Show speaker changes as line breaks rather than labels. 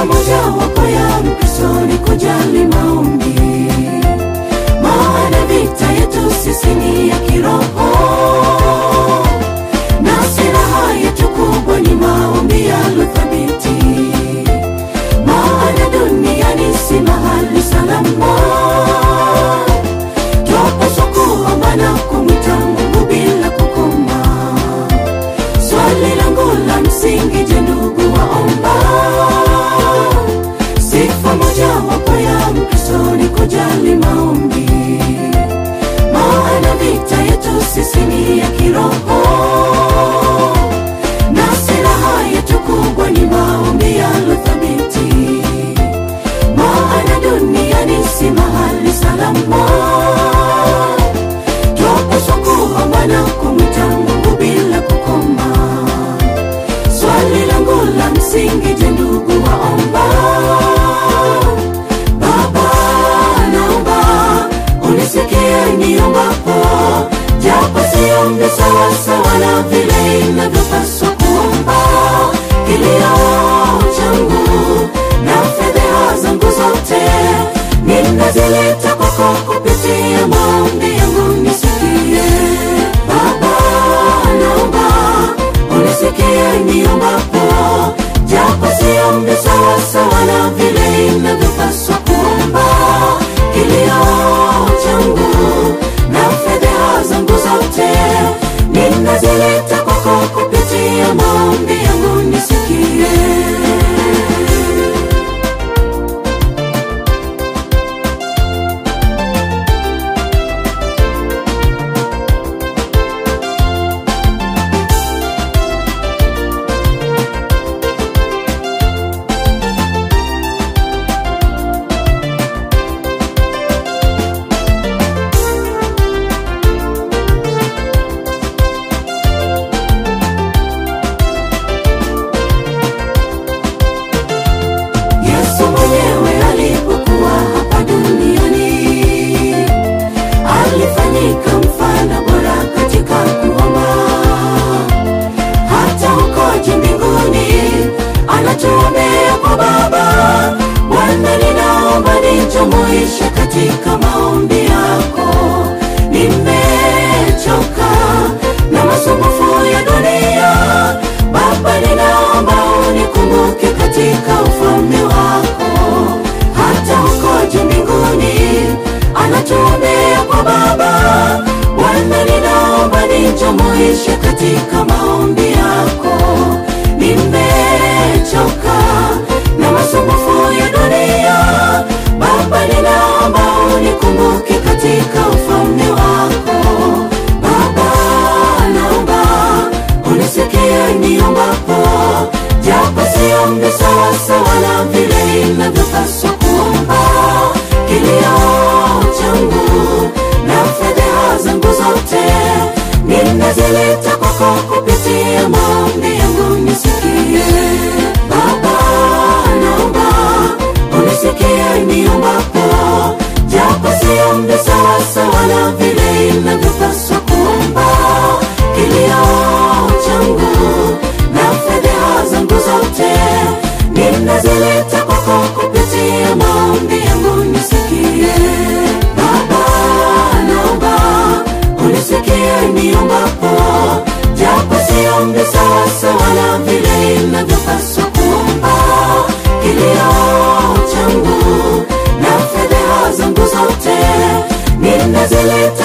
Sifa mojawapo ya Mkristo ni kujali maombi, maana vita yetu sisi ni ya kiroho, na silaha yetu kubwa ni maombi yaliyothabiti, maana duniani si mahali salama. Twapaswa kuomba na kumwita Mungu bila kukoma. Swali langu la msingi, je, ndugu waomba? Sifa mojawapo ya Mkristo ni kujali maombi, maana vita yetu sisi ni ya kiroho, na silaha yetu kubwa ni maombi yaliyothabiti, maana duniani si mahali salama. Twapaswa kuomba na kumwita Mungu bila kukoma. Swali langu la msingi, je, ndugu waomba? Baba, naomba unisikie niombapo, japo siombi sawasawa na vile inavyopaswa kuomba. Kilio changu na fedheha zangu zote ninazileta kwako kupitia maombi yangu, nisikie Baba, naomba unisikie niombapo, japo siombi sawasawa na vile inavyopaswa kuomba. Kilio changu na fedheha zangu zote ninazileta kwako kupitia maombi yangu, nisikie. Yesu mwenyewe alipokuwa hapa duniani alifanyika mfano bora katika kuomba. Hata huko juu mbinguni anatuombea kwa Baba. Bwana, ninaomba nijumuishe katika maombi yako. Nimechoka na masumbufu ya dunia. Baba, ninaomba unikumbuke katika ufalme wako. Hata huko juu mbinguni anatuombea kwa Baba. Bwana, ninaomba nijumuishe katika maombi yako. Nimechoka na masumbufu ya dunia. Baba, ninaomba unikumbuke katika ufalme wako. Baba, naomba unisikie niombapo, japo siombi sawasawa na vile inavyopaswa kuomba. Kilio changu na fedheha zangu zote ninazileta kwako kupitia maombi yangu, nisikie Baba, naomba unisikie niombapo, japo siombi sawasawa na vile inavyopaswa kuomba. Kilio changu na fedheha zangu zote ninazileta kwako kupitia maombi yangu, nisikie Baba, naomba unisikie niombapo, japo siombi sawasawa na vile inavyopaswa kuomba. Kilio changu na fedheha zangu zote ninazileta